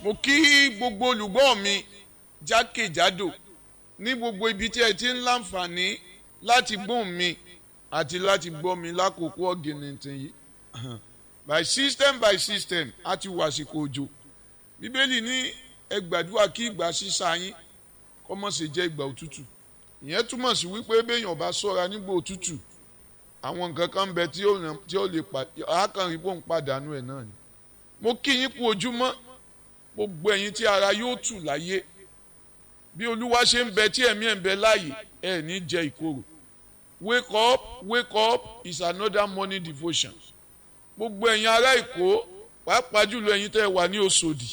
mo kí gbogbo olùgbọ́ mi jákèjádò ní gbogbo ibi tí ẹ ti ń láǹfààní láti gbóhùn mi àti láti gbọ́ mi lákòókò ọ̀gìnìntìn yìí by system by system a ti wà àsìkò òjò bíbélì ní ẹ gbàdúrà kí ìgbà sísá yín kó má ṣe jẹ́ ìgbà òtútù ìyẹn túmọ̀ sí wípé béèyàn bá ṣọ́ra nígbà òtútù àwọn nǹkan kan ń bẹ tí ó lè àákànrí bóun pàdánù ẹ̀ náà ni mo kí yín kú ojúmọ́ gbogbo ẹ̀yin tí ara yóò tù láyé bí olúwa ṣe ń bẹ tí ẹ̀mí ẹ̀ ń bẹ láàyè ẹ̀ ní jẹ ìkorò wake up wake up is another morning devotion gbogbo ẹ̀yin ará èkó pàápàá jùlọ ẹ̀yin tẹ́ ẹ wà ní Òṣòdì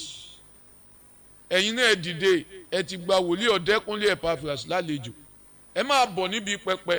ẹ̀yin náà ẹ dìde ẹ ti gba wòlíì ọ̀dẹ́kúnlé Epaphras lálejò ẹ máa bọ̀ níbi pẹpẹ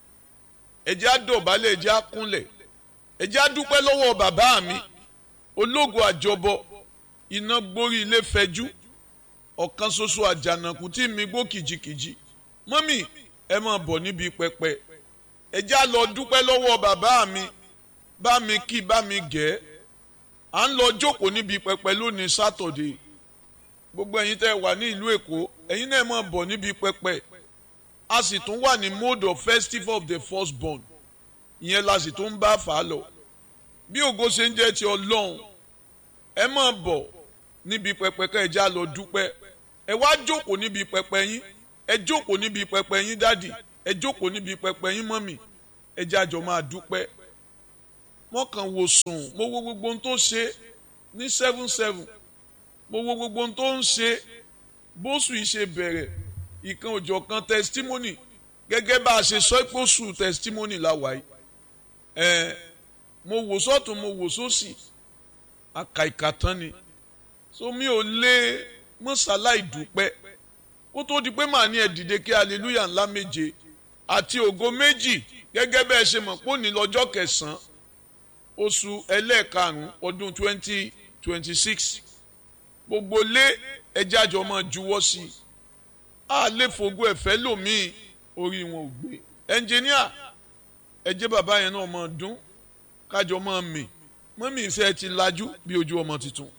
ẹ jẹ́ á dọ̀bálẹ̀ ẹ jẹ́ á kúnlẹ̀ ẹ jẹ́ á dúpẹ́ lọ́wọ́ bàbá mi ológo àjọbọ iná gborí ilé fẹjú ọ̀kan ṣoṣo àjànàkú tí mi gbó kìjikìji mọ́mì ẹ máa bọ̀ níbi pẹpẹ ẹ jẹ́ á lọ dúpẹ́ lọ́wọ́ bàbá mi bá mi kí bá mi gẹ̀ à ń lọ jókòó níbi pẹpẹ lónìí sátọ̀dé gbogbo ẹ̀yin tẹ́ wà ní ìlú èkó ẹ̀yin náà máa bọ̀ níbi pẹpẹ a sì tún wà ní mode of festival of the first born ìyẹn la sì tún bá fà á lọ bí ògo ṣe ń jẹ́ ti ọlọ́run ẹ máa bọ̀ níbi pẹpẹ ká ẹ já lọ dúpẹ́ ẹ wá jókòó níbi pẹpẹ yín ẹ jókòó níbi pẹpẹ yín dádì ẹ jókòó níbi pẹpẹ yín mọ́mì ẹ jájọ máa dúpẹ́ wọ́n kàn wò sùn mo wo gbogbo ohun tó ṣe ní seven seven mo wo gbogbo ohun tó ń ṣe bóṣù yìí ṣe bẹ̀rẹ̀ ìkan òjọ̀ kan testimony gẹ́gẹ́ bá a ṣe sọ pé oṣù testimony la wà yìí ẹ̀ mo wò sọ́tún mo wò sósì àkàìkà tán ni so mi ò lè mọ́sálá ìdúpẹ́ kó tó di pé màá ní ẹ dìde kí hallelujah ńlá méje àti ògo méjì gẹ́gẹ́ bẹ́ẹ̀ ṣe mọ̀ pé òní lọ́jọ́ kẹsàn-án oṣù ẹlẹ́ẹ̀karùn-ún ọdún twenty twenty six gbogbo lé ẹjẹ́ àjọ máa juwọ́ sí i a lè fògo ẹ̀fẹ́ lòmíì orí wọn ò gbé ẹnjìníà ẹjẹ́ bàbá yẹn náà máa dún kájọ máa mì mọ́mí ìṣe ti lajú bí ojú ọmọ tuntun.